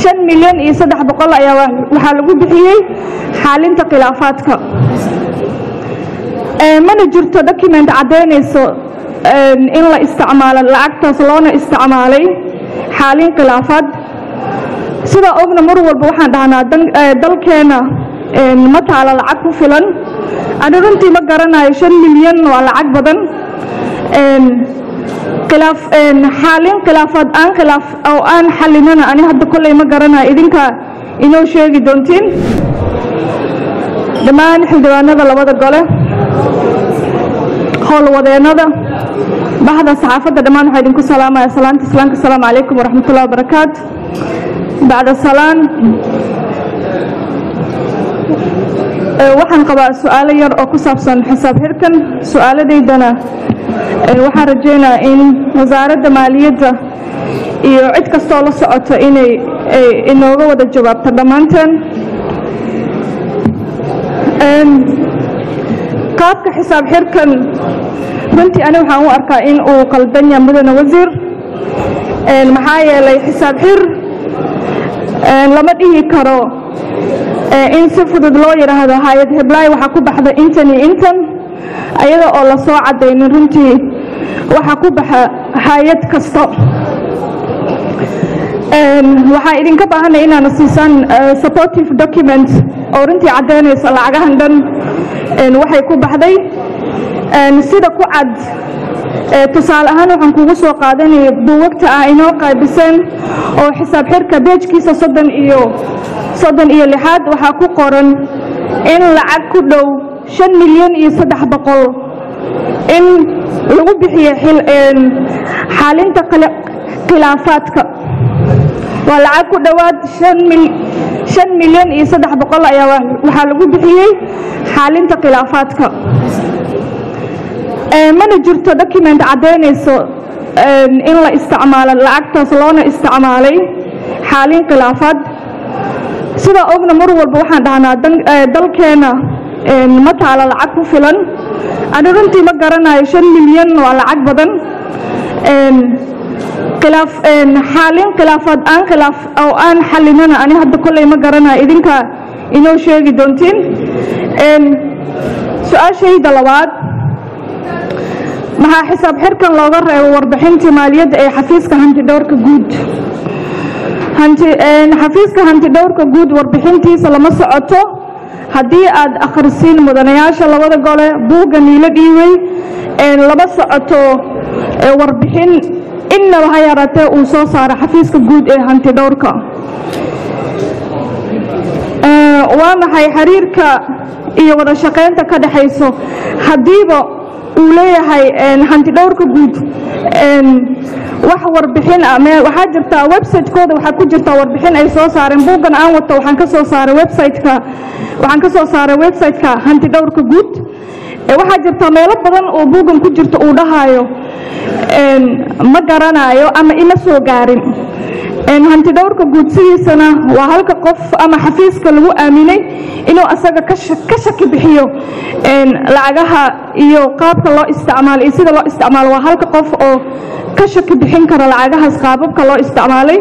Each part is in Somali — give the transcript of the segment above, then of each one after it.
shan milyan iyo saddex boqol ayaa waxaa lagu bixiyey xaalinta khilaafaadka mana jirto document caddaynayso in la isticmaalo lacagtaas loona isticmaalay xaalin khilaafaad sidaa ogna mar walba waxaan dhahnaa dalkeena ma taalo lacag ku filan ani runtii ma garanayo shan milyan waa lacag badan xaalin khilaafaad aan khilaaf oo aan xalinana ani hadda kolley ma garanayo idinka inoo sheegi doontiin dhammaan xildhibaanada labada gole howlwadeennada bahda saxaafadda dhammaan waxaa idinku salaamaya salaanta islaamka asalaamu calaykum waraxmatullahi wabarakaatu bacda salaan waxaan qabaa su-aalo yar oo ku saabsan xisaab xirkan su-aaladaydana waxaan rajaynayaa in wasaaradda maaliyadda iyo cid kastoo la socoto inay inooga wada jawaabto dhammaanteen qaabka xisaab xirkan runtii ani waxaan u arkaa in uu qaldan yahay mudane wasiir maxaa yeelay xisaab xir lama dhihi karo in si fudud loo yidhaahdo hay-ad heblaay waxaa ku baxda intan iyo intan ayada oo la soo caddaynin runtii waxaa ku baxa hay-ad kasta waxaa idinka baahanay inaana siisaan supportive document oo runtii caddaynaysa lacagahan dhan waxay ku baxday sida ku cad tusaale ahaan waxaan kugu soo qaadanaya buugagta ah inoo qaybiseen oo xisaab xirka beejkiisa soddon iyo soddon iyo lixaad waxaa ku qoran in lacag ku dhow shan milyan iyo saddex boqol in lagu bixiyo xaalinta khilaafaadka waa lacag ku dhowaad shan milyan iyo saddex boqol ayaa waxaa lagu bixiyey xaalinta khilaafaadka mana jirto document caddaynayso in la isticmaalo lacagtaas loona isticmaalay xaalin khilaafaad sidaa ogna mar walba waxaan dhahnaa dalkeena ma taalo lacag ku filan ani runtii ma garanayo shan milyan waa lacag badan xaalin khilaafaad aan khilaaf oo aan xalinana ani hadda kolley ma garanayo idinka inoo sheegi doontiin su-aashayda labaad maxaa xisaab xirkan looga reebo warbixintii maaliyadda ee xafiiska hantidhowrka guud xafiiska hantidhowrka guud warbixintiisa lama socoto haddii aad akhrisiin mudanayaasha labada gole buugga niilo dhiibay lama socoto warbixin innaba ha yaraatee uu soo saaro xafiiska guud ee hantidhowrka waa maxay xiriirka iyo wada shaqaynta ka dhexayso haddiiba uu leeyahay hantidhowrka guud wax warbixin ah waxaa jirtaa website-kooda waxaa ku jirtaa warbixin ay soo saareen buuggan aan wato waxaan ka soo saaray website-ka waxaan ka soo saaray website-ka hantidhowrka guud waxaa jirtaa meelo badan oo buuggan ku jirta uu dhahayo ma garanayo ama ima soo gaarin hantidhowrka guud sidiisana waa halka qof ama xafiiska lagu aaminay inuu asaga ka shaki bixiyo lacagaha iyo qaabka loo isticmaalo iyo sida loo isticmaalo waa halka qof oo ka shaki bixin kara lacagahaas qaababka loo isticmaalay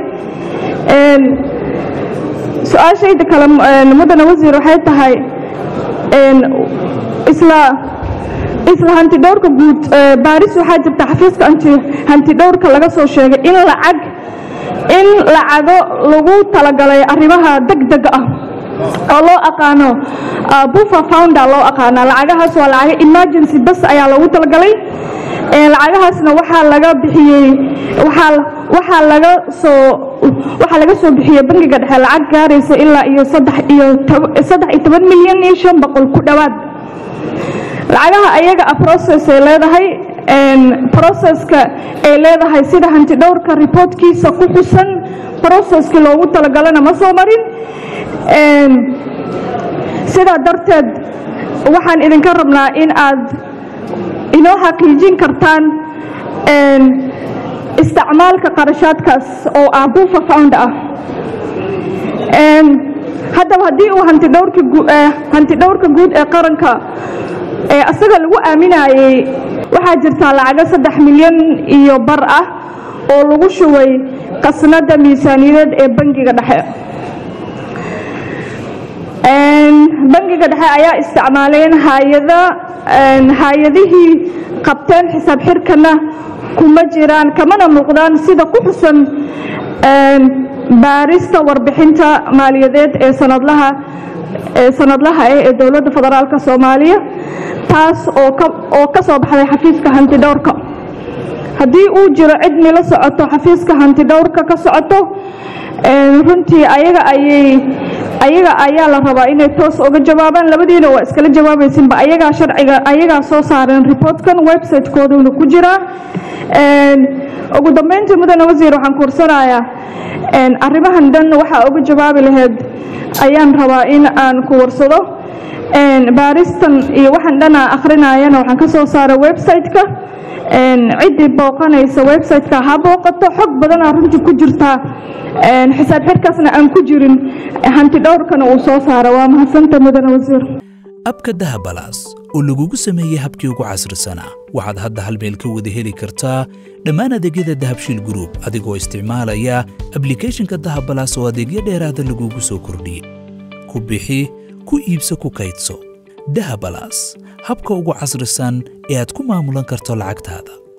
su-aashayda kale mudane wasiir waxay tahay isla isla hantidhowrka guud baaris waxaa jirta xafiiska hantidhowrka laga soo sheegay in lacag in lacago lagu talagalay arrimaha degdega ah oo loo aqaano bufa founder loo aqaana lacagahaas waa lacago emergency bas ayaa loogu talagalay lacagahaasna waxaa laga bixiyey waxaa waxaa laga soo waxaa laga soo bixiyey bangiga dhexe lacag gaaraysa ilaa iyo saddex iyo saddex iyo toban milyan iyo shan boqol ku dhowaad lacagaha ayaga a process ay leedahay processka ay leedahay sida hantidhowrka reportkiisa ku xusan processkii loogu talagalana ma soo marin sidaa darteed waxaan idinka rabnaa in aad inoo xaqiijin kartaan isticmaalka qarashaadkaas oo ah buufa found ah haddaba haddii uu hantidhowrka guud ee qaranka asaga lagu aaminayey waxaa jirtaa lacago saddex milyan iyo bar ah oo lagu shubay qasnada miisaaniyadeed ee bangiga dhexe bangiga dhexe ayaa isticmaaleen hayada hay-adihii qabteen xisaab xirkana kuma jiraan kamana muuqdaan sida ku xusan baarista warbixinta maaliyadeed ee sanadlaha ee sanadlaha ah ee dowladda federaalk soomaaliya taas oo ka soo baxday xafiiska hantidhowrka haddii uu jiro cid nila socoto xafiiska hantidhowrka ka socoto runtii ayaga ayay ayaga ayaa la rabaa inay toos uga jawaabaan labadiina waa iskala jawaabaysinba ayagaa sharciga ayagaa soo saareen reportkan website-kooduna ku jiraa ugu dambeyntii mudane wasiir waxaan kuursanayaa arrimahan dhan waxaa uga jawaabi lahayd ayaan rabaa in aan ku warsado baaristan iyo waxaan dhan aan akhrinayana waxaan ka soo saaray website-ka ciddii booqanaysa website-ka ha booqato xog badanaa runtii ku jirtaa xisaab xirkaasna aan ku jirin hanti dhowrkana uu soo saara waa mahadsanta mudane wasiir abka dahabalaas oo lagugu sameeyey habkii ugu casrisanaa waxaad hadda hal meel ka wada heli kartaa dhammaan adeegyada dahabshiil gruub adigoo isticmaalaya ablicathonka dahabalaas oo adeegyo dheeraada lagugu soo kordhiyey ku bixi ku iibso ku kaydso dahabalaas habka ugu casrisan ee aad ku maamulan karto lacagtaada